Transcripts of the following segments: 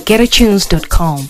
getatunes.com.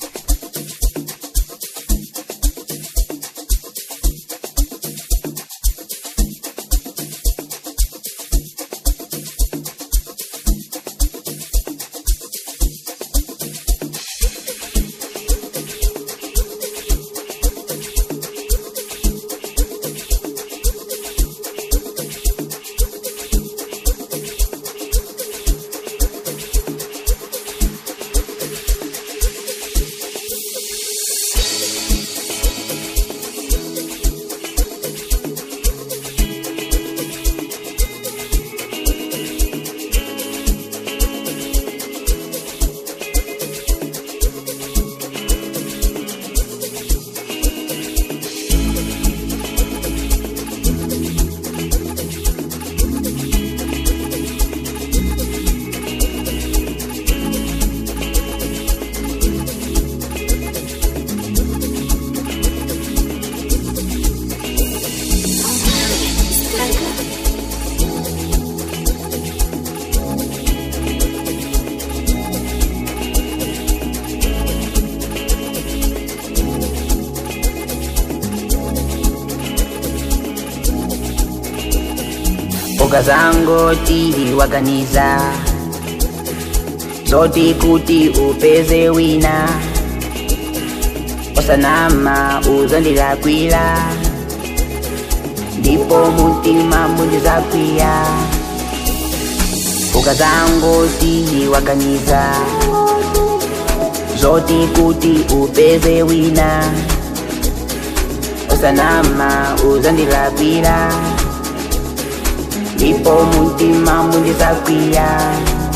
mboga zangu tiliwaganiza zoti kuti upeze wina osanama uzondilakwila ndipo mutima mundizakwiya mboga zangu tiliwaganiza zoti kuti upeze wina osanama uzondilakwila ndipo mutima mundizakwiya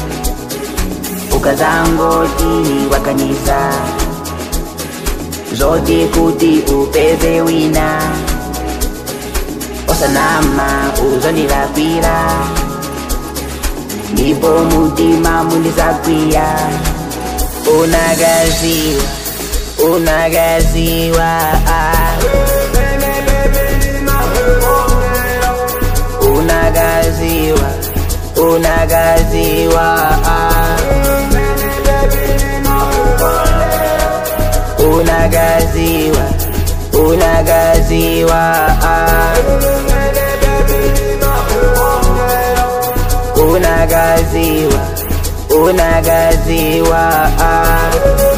ukazangoti waganiza zoti kuti upeze wina osanama uzondilakwila ndipo mutima mundizakwiya unagaziwa unagaziwa ah. unagaziwa unagaziwa ah. unagaziwa unagaziwa ah. unagaziwa unagaziwa ah.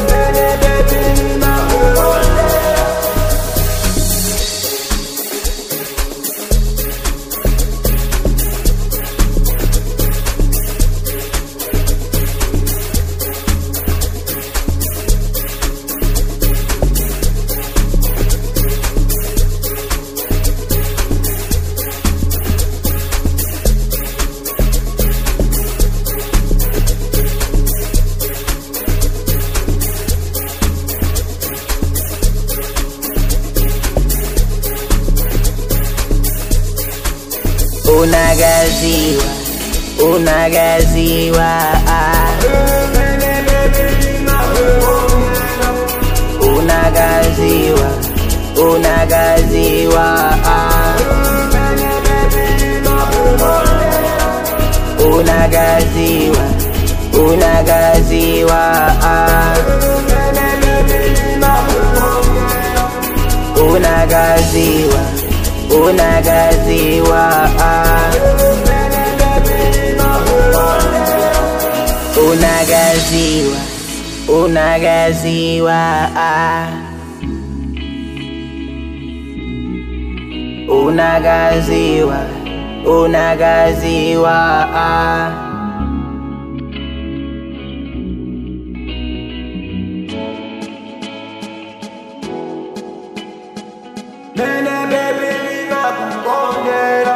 unagaziwa unagaziwa ah. unagaziwa unagaziwa ah. unagaziwa unagaziwa ah. unagaziwa unagaziwa ah. unagaziwa unagaziwa ah. unagaziwa unagaziwa ah. Nene baby ninakukongera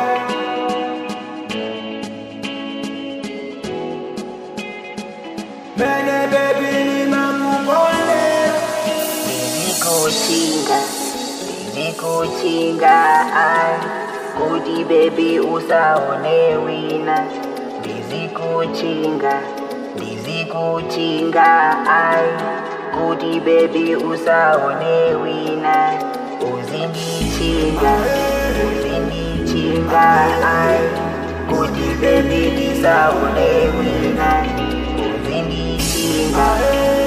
Nene baby ninakukongera Nilikuchinga, nilikuchinga ai kuti bebi usaone wina ndizikuchinga ndizikuchinga ai kuti bebi usaone wina uzindichinga uzindichinga ai kuti bebi ndisaone wina uzindichinga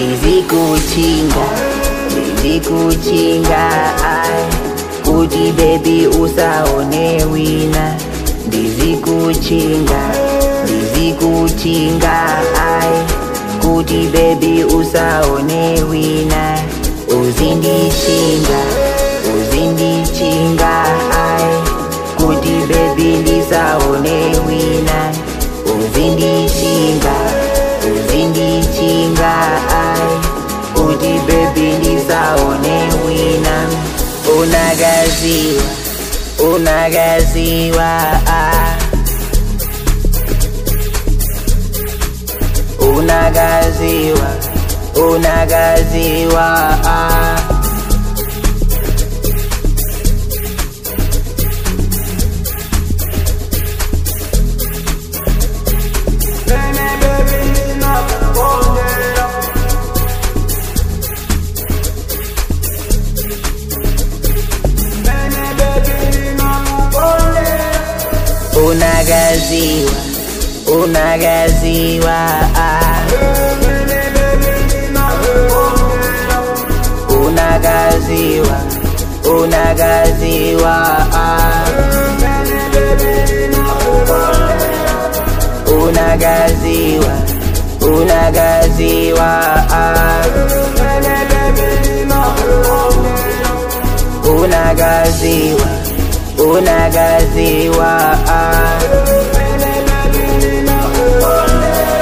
ndizikuchinga ndizikuchinga ai kuti bebi usaone wina ndizikuchinga ndizikuchinga ai kuti bebi usaone wina uzindichinga uzindichinga ai kuti bebi ndisaone wina uzindichinga uzindichinga ai kuti bebi ndisaone wina unagaziwa unagaziwa ah. unagaziwa unagaziwa ah. Nene baby ninakukondera Nene baby ninakukondera unagaziwa unagaziwa ah. Nene baby ninakukondera unagaziwa unagaziwa ah. Nene baby ninakukondera unagaziwa unagaziwa ah. Nene baby ninakukondera unagaziwa unagaziwa ah. Nene baby ninakukondera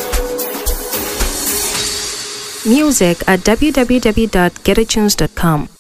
Music at www.getatunes.com.